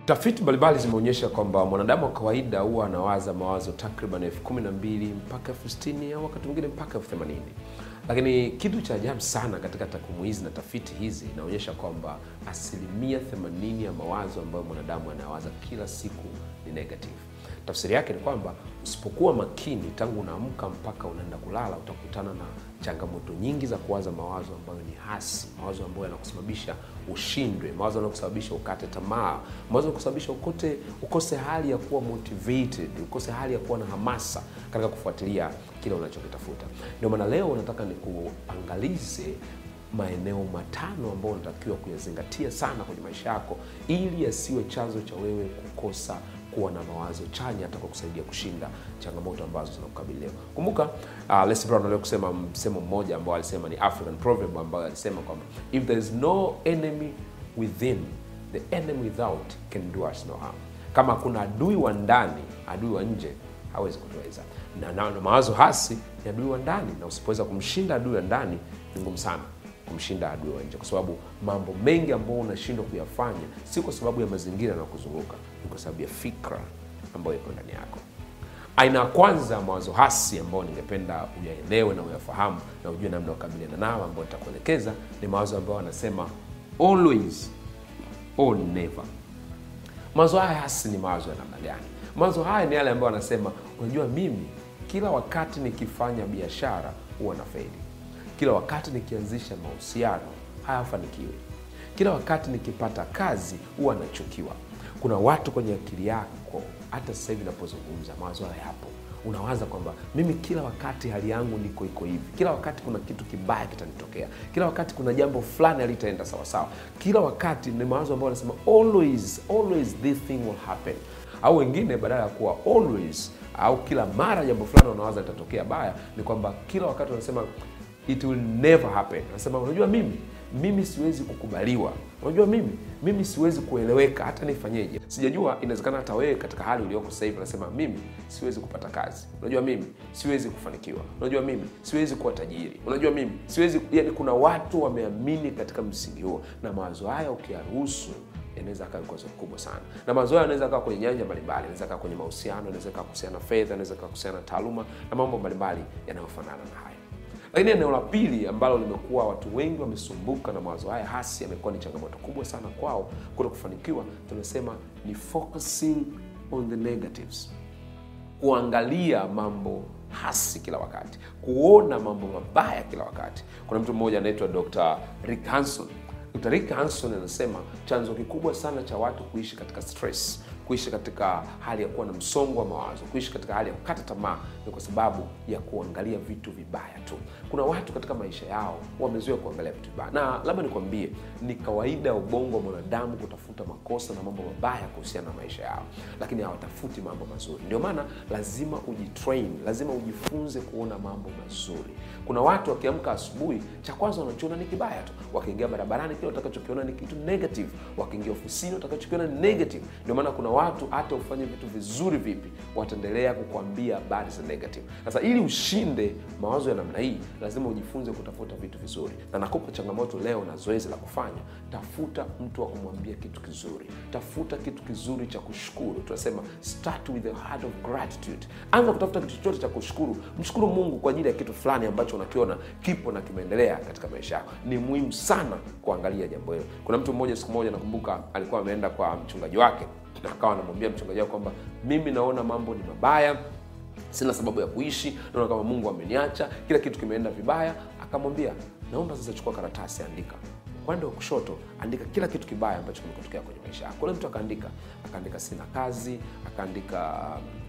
Tafiti mbalimbali zimeonyesha kwamba mwanadamu wa kawaida huwa anawaza mawazo takriban elfu kumi na mbili mpaka elfu sitini au wakati mwingine mpaka elfu themanini lakini kitu cha ajabu sana katika takwimu hizi na tafiti hizi inaonyesha kwamba asilimia 80 ya mawazo ambayo mwanadamu anawaza kila siku ni negative. Tafsiri yake ni kwamba usipokuwa makini tangu unaamka mpaka unaenda kulala, utakutana na changamoto nyingi za kuwaza mawazo ambayo ni hasi, mawazo ambayo yanakusababisha ushindwe, mawazo yanakusababisha ukate tamaa, mawazo yanakusababisha ukote ukose hali ya kuwa motivated, ukose hali ya kuwa na hamasa katika kufuatilia kile unachokitafuta. Ndio maana leo nataka nikuangalize maeneo matano ambayo unatakiwa kuyazingatia sana kwenye maisha yako ili yasiwe chanzo cha wewe kukosa kuwa na mawazo chanya hata kwa kusaidia kushinda changamoto ambazo zinakukabili leo. Kumbuka uh, Les Brown aliwahi kusema msemo mmoja ambao alisema ni African proverb ambayo alisema kwamba if there is no enemy within the enemy without can do us no harm. Kama kuna adui wa ndani, adui wa nje hawezi kutuweza. Na, na, na mawazo hasi ni adui wa ndani, na usipoweza kumshinda adui wa ndani ni ngumu sana kumshinda adui wa nje, kwa sababu mambo mengi ambayo unashindwa kuyafanya si kwa sababu ya mazingira na kuzunguka, ni kwa sababu ya fikra ambayo iko ndani yako. Aina ya kwanza ya mawazo hasi ambayo ningependa uyaelewe na uyafahamu na ujue namna ya kukabiliana nao, ambayo nitakuelekeza ni mawazo ambayo wanasema always or never. Mawazo haya hasi ni mawazo ya namna gani? Mawazo haya ni yale ambayo wanasema, unajua, mimi kila wakati nikifanya biashara huwa na faili kila wakati nikianzisha mahusiano hayafanikiwi, kila wakati nikipata kazi huwa nachukiwa. Kuna watu kwenye akili yako, hata sasa hivi napozungumza, mawazo haya yapo. Unawaza kwamba mimi kila wakati hali yangu niko iko hivi, kila wakati kuna kitu kibaya kitanitokea, kila wakati kuna jambo fulani halitaenda sawasawa, kila wakati ni mawazo ambayo wanasema always, always this thing will happen. Au wengine badala ya kuwa always au kila mara jambo fulani wanawaza litatokea baya, ni kwamba kila wakati wanasema it will never happen. Anasema unajua, mimi mimi siwezi kukubaliwa, unajua mimi mimi siwezi kueleweka, hata nifanyeje. Sijajua, inawezekana hata wewe katika hali ulioko sasa hivi unasema mimi siwezi kupata kazi, unajua mimi siwezi kufanikiwa, unajua mimi siwezi kuwa tajiri, unajua mimi siwezi. Yani kuna watu wameamini katika msingi huo, na mawazo haya ukiyaruhusu yanaweza kaa kikwazo kikubwa sana, na mawazo hayo yanaweza kaa kwenye nyanja mbalimbali, yanaweza kaa kwenye mahusiano, yanaweza kaa kuhusiana na fedha, yanaweza kaa kuhusiana na taaluma na mambo mbalimbali yanayofanana na haya. Lakini eneo la pili ambalo limekuwa watu wengi wamesumbuka na mawazo haya hasi, yamekuwa ni changamoto kubwa sana kwao kuto kufanikiwa, tunasema ni focusing on the negatives, kuangalia mambo hasi kila wakati, kuona mambo mabaya kila wakati. Kuna mtu mmoja anaitwa Dr. Rick Hanson. Dr. Rick Hanson anasema chanzo kikubwa sana cha watu kuishi katika stress kuishi katika hali ya kuwa na msongo wa mawazo, kuishi katika hali ya kukata tamaa ni kwa sababu ya kuangalia vitu vibaya tu. Kuna watu katika maisha yao wamezoea kuangalia vitu vibaya, na labda nikwambie, ni kawaida ya ubongo wa mwanadamu kutafuta makosa na mambo mabaya kuhusiana na maisha yao, lakini hawatafuti mambo mazuri. Ndio maana lazima ujitrain, lazima ujifunze kuona mambo mazuri. Kuna watu wakiamka asubuhi, cha kwanza wanachoona ni kibaya tu, wakiingia barabarani, kile watakachokiona ni kitu negative, wakiingia ofisini, watakachokiona ni negative. Ndio maana kuna watu hata ufanye vitu vizuri vipi, wataendelea kukuambia habari za negative. Sasa ili ushinde mawazo ya namna hii, lazima ujifunze kutafuta vitu vizuri, na nakupa changamoto leo na zoezi la kufanya. Tafuta mtu wa kumwambia kitu kizuri, tafuta kitu kizuri cha kushukuru. Tunasema start with a heart of gratitude. Anza kutafuta kitu chochote cha kushukuru. Mshukuru Mungu kwa ajili ya kitu fulani ambacho unakiona kipo na kimeendelea katika maisha yako. Ni muhimu sana kuangalia jambo hilo. Kuna mtu mmoja, siku moja nakumbuka, alikuwa ameenda kwa mchungaji wake na akawa anamwambia mchungaji wake kwamba mimi naona mambo ni mabaya, sina sababu ya kuishi, naona kama Mungu ameniacha, kila kitu kimeenda vibaya. Akamwambia, naomba sasa chukua karatasi, andika upande wa kushoto, andika kila kitu kibaya ambacho kimekutokea kwenye maisha yako. Ule mtu akaandika, akaandika sina kazi, akaandika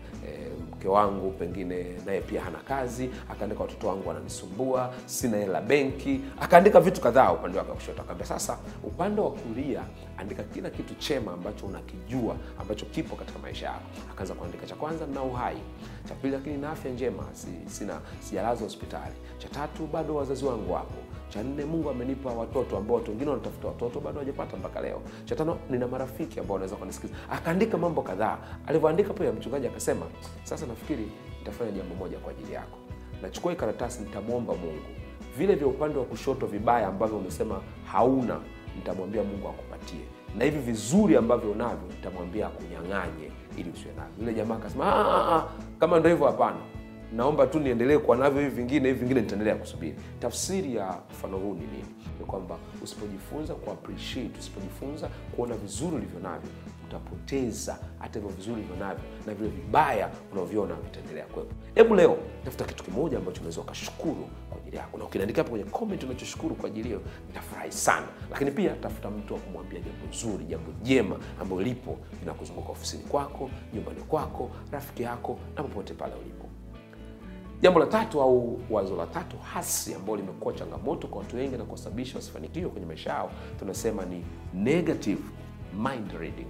E, mke wangu pengine naye pia hana kazi, akaandika watoto wangu wananisumbua, sina hela benki, akaandika vitu kadhaa upande wake wa kushoto. Akaambia sasa, upande wa kulia andika kila kitu chema ambacho unakijua ambacho kipo katika maisha yako. Akaanza kuandika, cha kwanza na uhai, cha pili lakini na afya njema, si, sina sijalazwa hospitali, cha tatu bado wazazi wangu wapo cha nne, Mungu amenipa watoto ambao watu wengine wanatafuta watoto bado hawajapata mpaka leo. Cha tano, nina marafiki ambao wanaweza kunisikiza. Akaandika mambo kadhaa. Alivyoandika pia, mchungaji akasema, sasa nafikiri nitafanya jambo moja kwa ajili yako. Nachukua hii karatasi, nitamwomba Mungu vile vya upande wa kushoto vibaya ambavyo umesema hauna nitamwambia Mungu akupatie, na hivi vizuri ambavyo unavyo nitamwambia akunyang'anye ili usiwe navyo. Yule jamaa akasema "Ah, ah, ah, kama ndo hivyo, hapana, naomba tu niendelee kuwa navyo hivi vingine, hivi vingine nitaendelea kusubiri. Tafsiri ya mfano huu ni nini? Ni kwamba usipojifunza ku appreciate, usipojifunza kuona vizuri ulivyo navyo, utapoteza hata hivyo vizuri ulivyo navyo, na vile vibaya unavyoona vitaendelea kuwepo. Hebu leo tafuta kitu kimoja ambacho unaweza ukashukuru kwa ajili yako, na ukiniandikia hapo kwenye comment unachoshukuru kwa ajili hiyo, nitafurahi sana. Lakini pia tafuta mtu wa kumwambia jambo zuri, jambo jema ambalo lipo linakuzunguka ofisini kwako, nyumbani kwako, rafiki yako na popote pale ulipo. Jambo la tatu au wazo la tatu hasi ambalo limekuwa changamoto kwa watu wengi na kusababisha wasifanikiwe kwenye maisha yao, tunasema ni negative mind reading.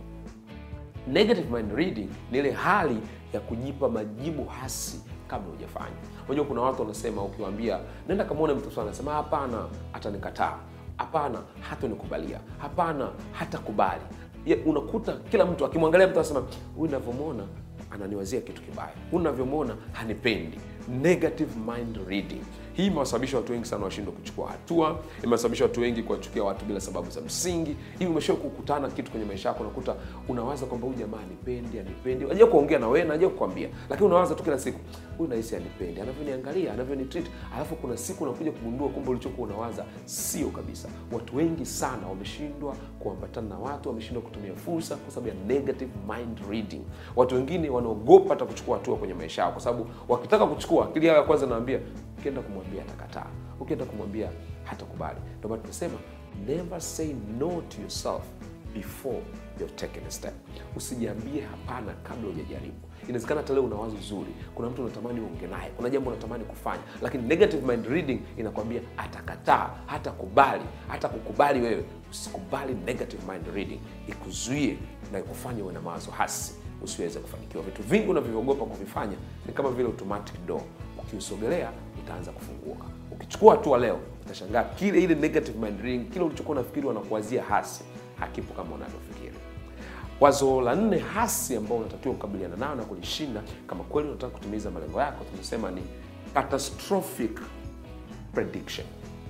Negative mind reading ni ile hali ya kujipa majibu hasi kabla hujafanya. Unajua, kuna watu wanasema, ukiwaambia nenda kamwone mtu fulani, anasema hapana, atanikataa, hapana, hatanikubalia, hapana, hatakubali. Ya, unakuta kila mtu akimwangalia mtu anasema huyu navyomwona ananiwazia kitu kibaya, huyu navyomwona hanipendi. Negative mind reading hii imewasababisha watu wengi sana washindwe kuchukua hatua, imewasababisha watu wengi kuwachukia watu bila sababu za msingi. Hivi umeshawahi kukutana kitu kwenye maisha yako, unakuta unawaza kwamba huyu jamaa anipendi, anipendi, anajua kuongea na wewe, anajua kukwambia, lakini unawaza tu kila siku, huyu nahisi anipendi, anavyoniangalia, anavyonitreat. Alafu kuna siku unakuja kugundua kumbe ulichokuwa unawaza sio kabisa. Watu wengi sana wameshindwa kuambatana na watu, wameshindwa kutumia fursa kwa sababu ya negative mind reading. Watu wengine wanaogopa hata kuchukua hatua kwenye maisha yao, kwa sababu wakitaka kuchukua, akili yao ya kwanza naambia ukienda kumwambia atakataa, ukienda kumwambia hatakubali. Ndio maana tunasema never say no to yourself before you've taken a step. Usijiambie hapana kabla hujajaribu. Inawezekana hata leo una wazo zuri, kuna mtu unatamani uonge naye, kuna jambo unatamani kufanya, lakini negative mind reading inakwambia atakataa, hatakubali, hata kukubali wewe. Usikubali negative mind reading ikuzuie na ikufanye uwe na mawazo hasi, usiweze kufanikiwa. Vitu vingi unavyoogopa kuvifanya ni kama vile automatic door ukiusogelea utaanza kufunguka. Ukichukua hatua leo, utashangaa kile ile negative mind reading, kile ulichokuwa unafikiri wanakuwazia hasi hakipo kama unavyofikiri. Wazo la nne hasi ambao unatakiwa kukabiliana nayo na kulishinda kama kweli unataka kutimiza malengo yako, tunasema ni catastrophic prediction.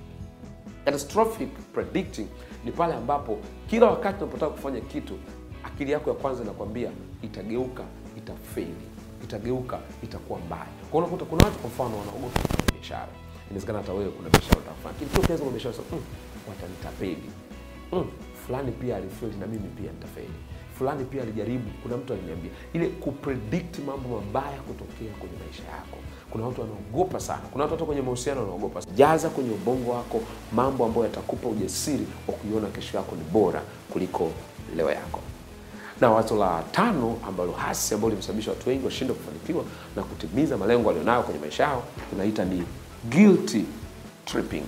Catastrophic predicting ni pale ambapo kila wakati unapotaka kufanya kitu, akili yako ya kwanza inakwambia itageuka, itafeli itageuka itakuwa mbaya. Kwa unakuta kuna watu kwa mfano wanaogopa kufanya biashara. Inawezekana hata wewe kuna biashara utafanya, lakini tu ukianza kwa biashara sasa, mm, watanitapeli. Mm, fulani pia alifeli na mimi pia nitafeli. Fulani pia alijaribu, kuna mtu aliniambia. Ile kupredict mambo mabaya kutokea kwenye maisha yako. Kuna watu wanaogopa sana. Kuna watu hata kwenye mahusiano wanaogopa. Jaza kwenye ubongo wako mambo ambayo yatakupa ujasiri wa kuiona kesho yako ni bora kuliko leo yako na wazo la tano ambalo hasi ambalo limesababisha watu wengi washindwe kufanikiwa na kutimiza malengo walionayo kwenye maisha yao tunaita ni guilty tripping.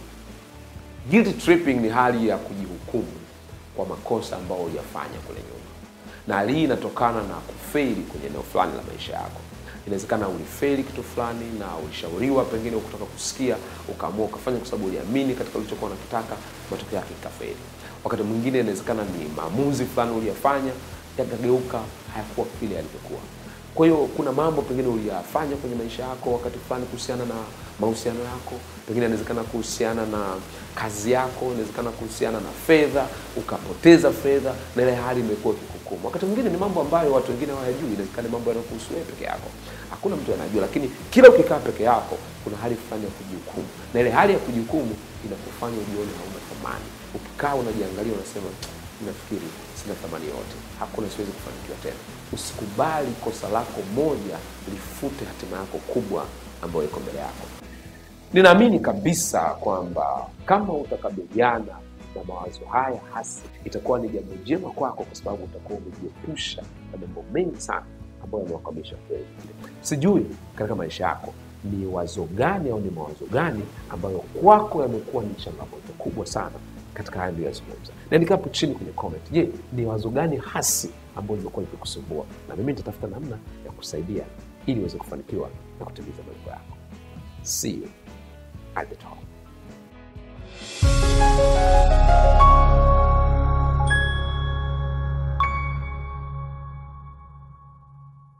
Guilty tripping ni hali ya kujihukumu kwa makosa ambayo uliyafanya kule nyuma, na hali hii inatokana na kufeli kwenye eneo fulani la maisha yako. Inawezekana ulifeli kitu fulani na ulishauriwa, pengine ukutaka kusikia, ukaamua ukafanya kwa sababu uliamini katika ulichokuwa unakitaka, matokeo yake ikafeli. Wakati mwingine inawezekana ni maamuzi fulani uliyafanya yakageuka hayakuwa vile yalivyokuwa. Kwa hiyo kuna mambo pengine uliyafanya kwenye maisha yako wakati fulani kuhusiana na mahusiano yako, pengine inawezekana kuhusiana na kazi yako, inawezekana kuhusiana na fedha, ukapoteza fedha na ile hali imekuwa kikukumu. Wakati mwingine ni mambo ambayo watu wengine hawayajui, inawezekana mambo yanakuhusu wewe peke yako, hakuna mtu anajua, lakini kila ukikaa peke yako kuna hali fulani ya kujihukumu, na ile hali ya kujihukumu inakufanya ujione hauna thamani. Ukikaa unajiangalia, unasema nafikiri sina thamani yote, hakuna, siwezi kufanikiwa tena. Usikubali kosa lako moja lifute hatima yako kubwa ambayo iko mbele yako. Ninaamini kabisa kwamba kama utakabiliana na mawazo haya hasi, itakuwa ni jambo jema kwako, kwa sababu utakuwa umejiepusha na mambo mengi sana ambayo yamewakabisha watu wengi. Sijui katika maisha yako ni wazo gani au ni mawazo gani ambayo kwako yamekuwa ni changamoto kubwa sana katika haya niliyozungumza. Naandika hapo chini kwenye comment. Je, ni wazo gani hasi ambayo limekuwa likikusumbua? Na mimi nitatafuta namna ya kusaidia ili uweze kufanikiwa na kutimiza malengo yako. See you at the top.